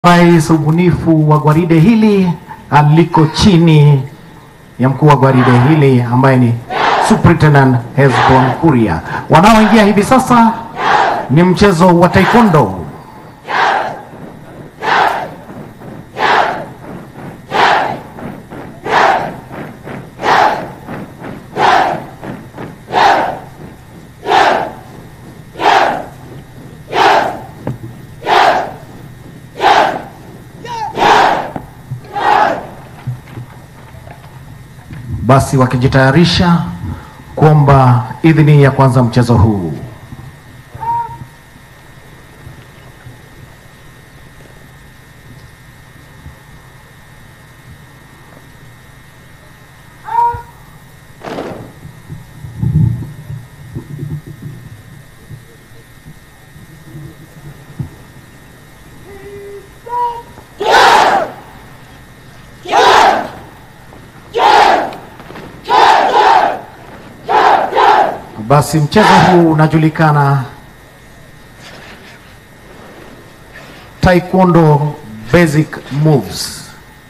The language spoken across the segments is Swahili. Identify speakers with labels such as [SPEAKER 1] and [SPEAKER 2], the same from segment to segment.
[SPEAKER 1] Rais, ubunifu wa gwaride hili aliko chini ya mkuu wa gwaride hili ambaye ni Superintendent Hesbon Kuria. Wanaoingia hivi sasa ni mchezo wa taekwondo. Basi wakijitayarisha kuomba idhini ya kuanza mchezo huu. Basi mchezo huu unajulikana Taekwondo Basic Moves.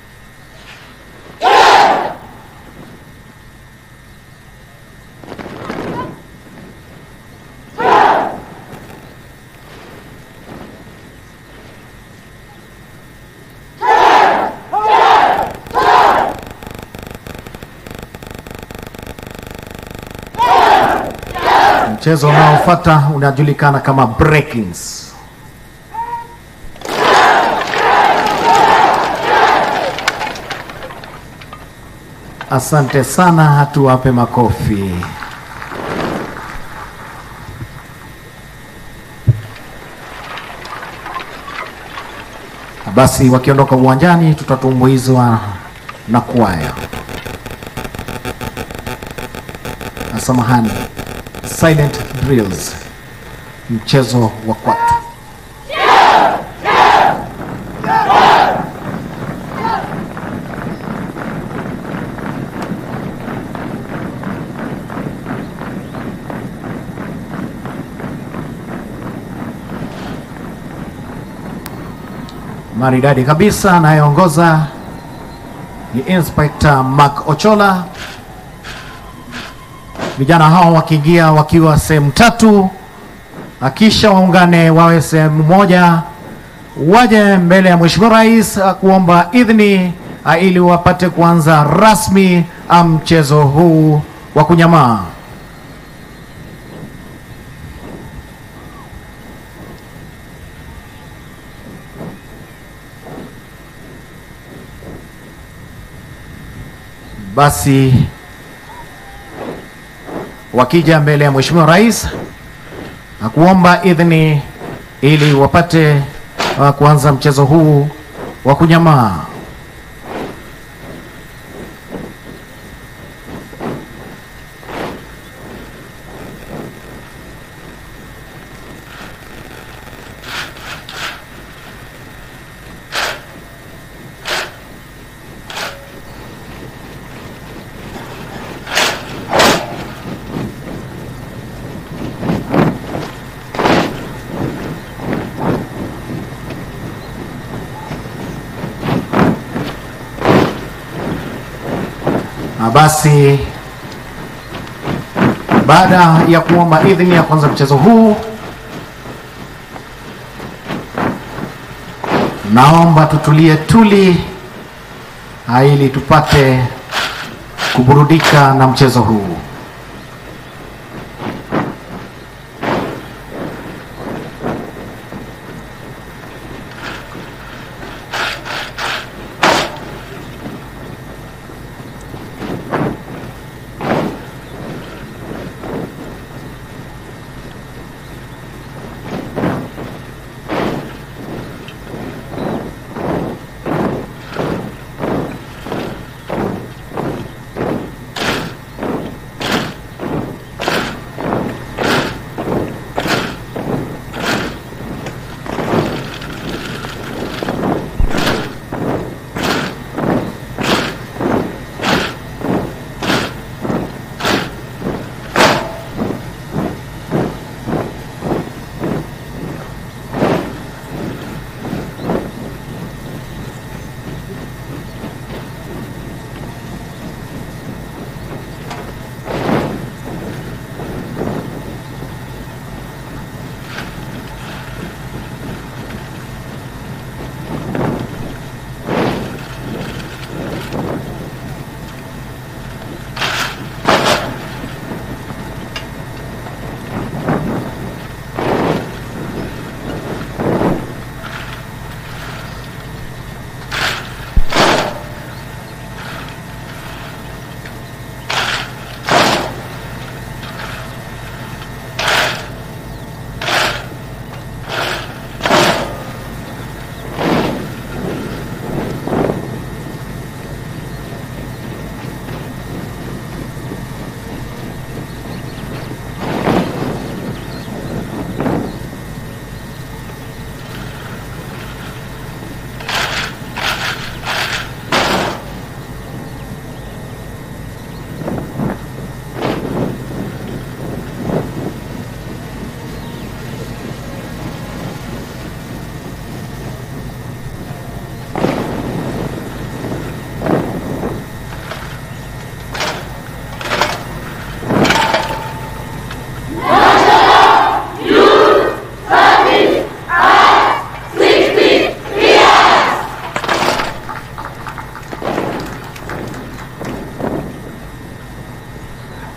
[SPEAKER 1] Mchezo unaofuata unajulikana kama breakings. Asante sana, hatuwape makofi. Basi wakiondoka uwanjani, tutatumbuizwa na kwaya. Samahani, silent drills, mchezo wa kwatu. Maridadi kabisa, anayeongoza ni Inspector Mark Ochola. Vijana hao wakiingia wakiwa sehemu tatu, akisha waungane wawe sehemu moja, waje mbele ya Mheshimiwa Rais kuomba idhini ili wapate kuanza rasmi mchezo huu wa kunyamaa. Basi wakija mbele ya Mheshimiwa Rais na kuomba idhini ili wapate uh, kuanza mchezo huu wa kunyamaa. Na basi baada ya kuomba idhini ya kuanza mchezo huu, naomba tutulie tuli ili tupate kuburudika na mchezo huu.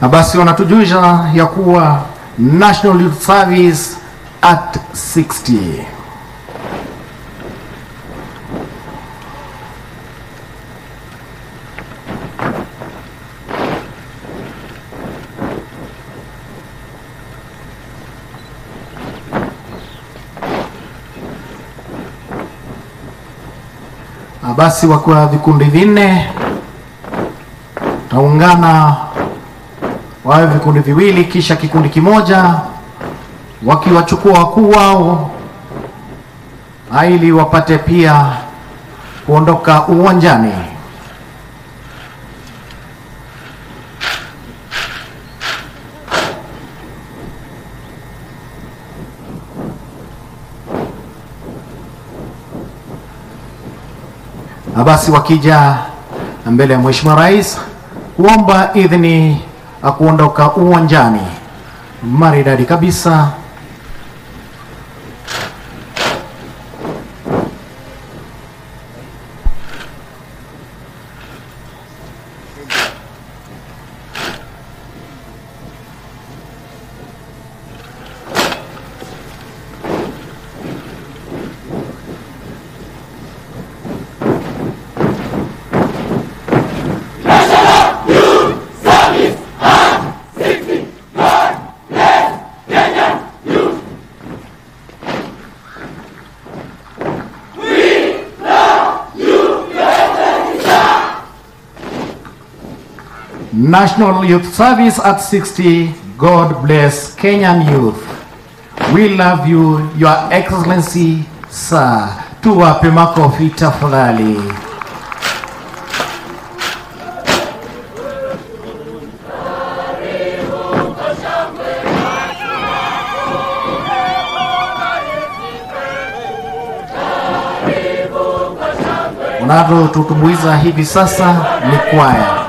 [SPEAKER 1] Na basi wanatujulisha ya kuwa National Youth Service at 60. Na basi wakiwa vikundi vinne taungana wawe vikundi viwili, kisha kikundi kimoja wakiwachukua wakuu wao ili wapate pia kuondoka uwanjani. Na basi wakija mbele ya Mheshimiwa Rais kuomba idhini ya kuondoka uwanjani. Maridadi kabisa. National Youth Service at 60. God bless Kenyan youth. We love you, Your Excellency, Sir. Tuwape makofi tafadhali. Unavyotutumbuiza hivi sasa ni kwaya.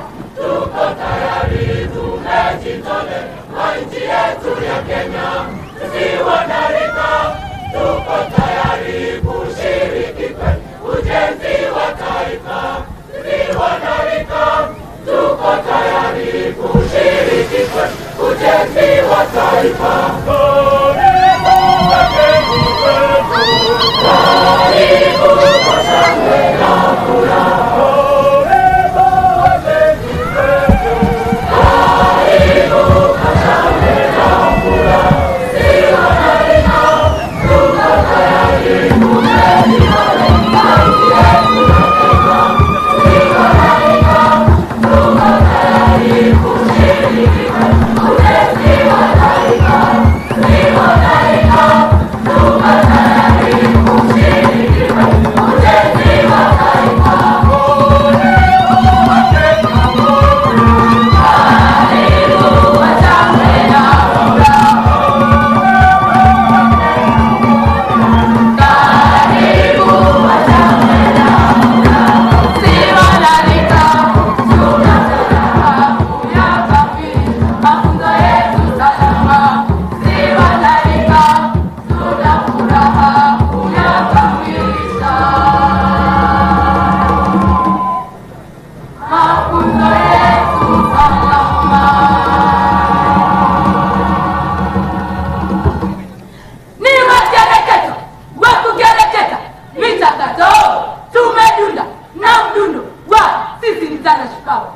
[SPEAKER 2] ni wakereketo wakukereketa michakato tumedunda na mdundo wa sisi ni zana shupavu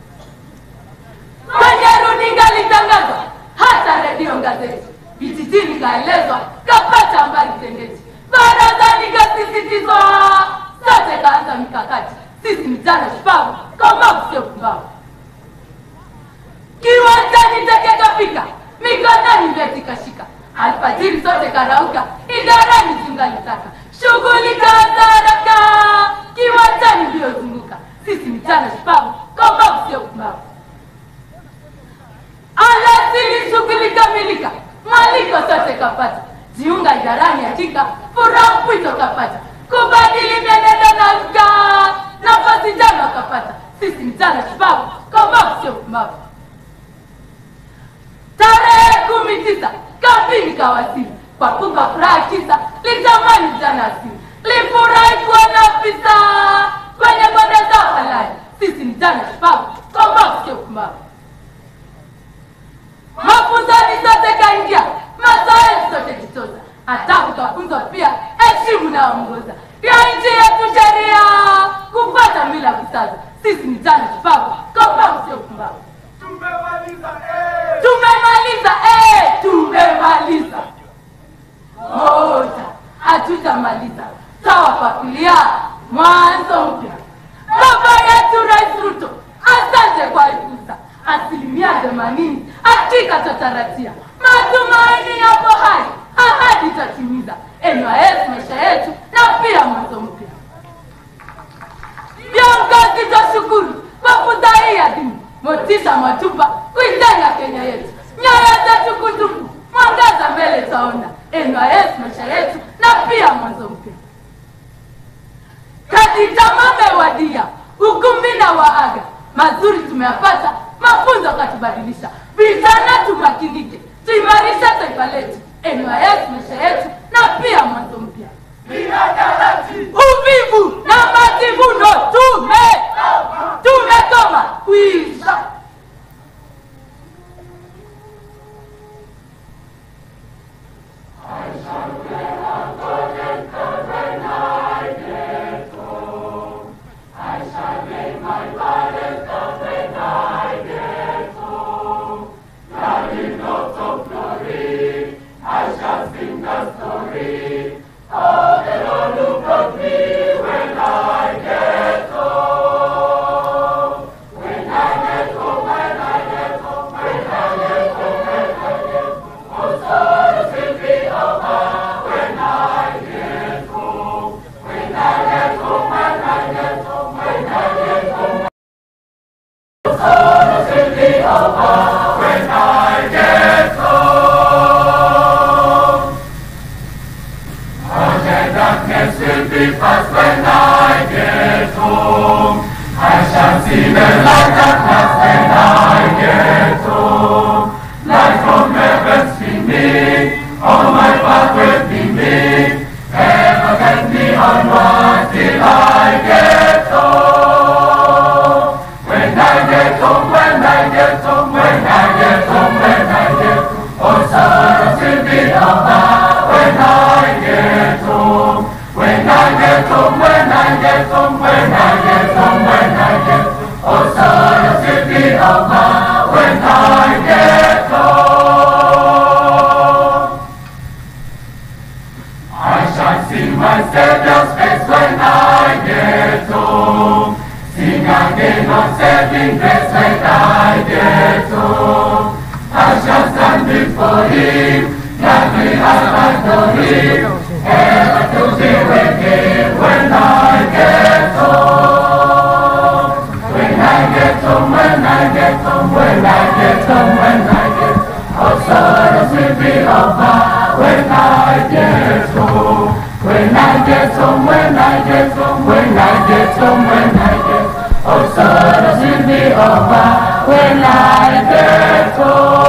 [SPEAKER 2] kwenye runinga litangazwa hata redio gazeti vijijini kaelezwa kapata habari tendeti barazani kasisitizwa sote kaanza mikakati sisi ni zana shupavu kama sio pumbavu kiwanjani teke kafika mikononi vyeti kashika alfajiri sote karauka idarani tungalitaka shughuli kaanza haraka kiwanjani iliyozunguka sisi mchana shupavu kombavu sio kumbavu alasili shughuli kamilika mwaliko sote kapata jiunga idarani hakika furaha mpwito kapata kubadili mienendo na uka nafasi jama kapata sisi mchana shupavu kombavu sio kumbavu tarehe kumi tisa kampini kawasili kwa kumba furaha kisa litamani jana asili lifurahi kuona afisa kwenye bonde za halali sisi ni jana shupavu kombavu sio kumbavu mwanzo mpya. Baba yetu Rais Ruto, asante kwa fursa. Asilimia themanini hakika tutatarajia, matumaini yapo hai, ahadi itatimiza. NYS maisha yetu na pia mwanzo mpya. Viongozi twashukuru kwa fursa hii adhimu, motisha mwatupa kuijenga Kenya yetu, nyoyo zetu kutupu, mwangaza mbele taona. NYS maisha yetu na pia mwanzo mpya. Katika mamewadia ukumbi na waaga mazuri tumeyapata, mafunzo katubadilisha. Vijana tumakinike, tuimarishe taifa letu, NYS maisha yetu na pia mwanzo mpya. Uvivu na majivuno tume tumekoma kuisha.
[SPEAKER 3] When I get home.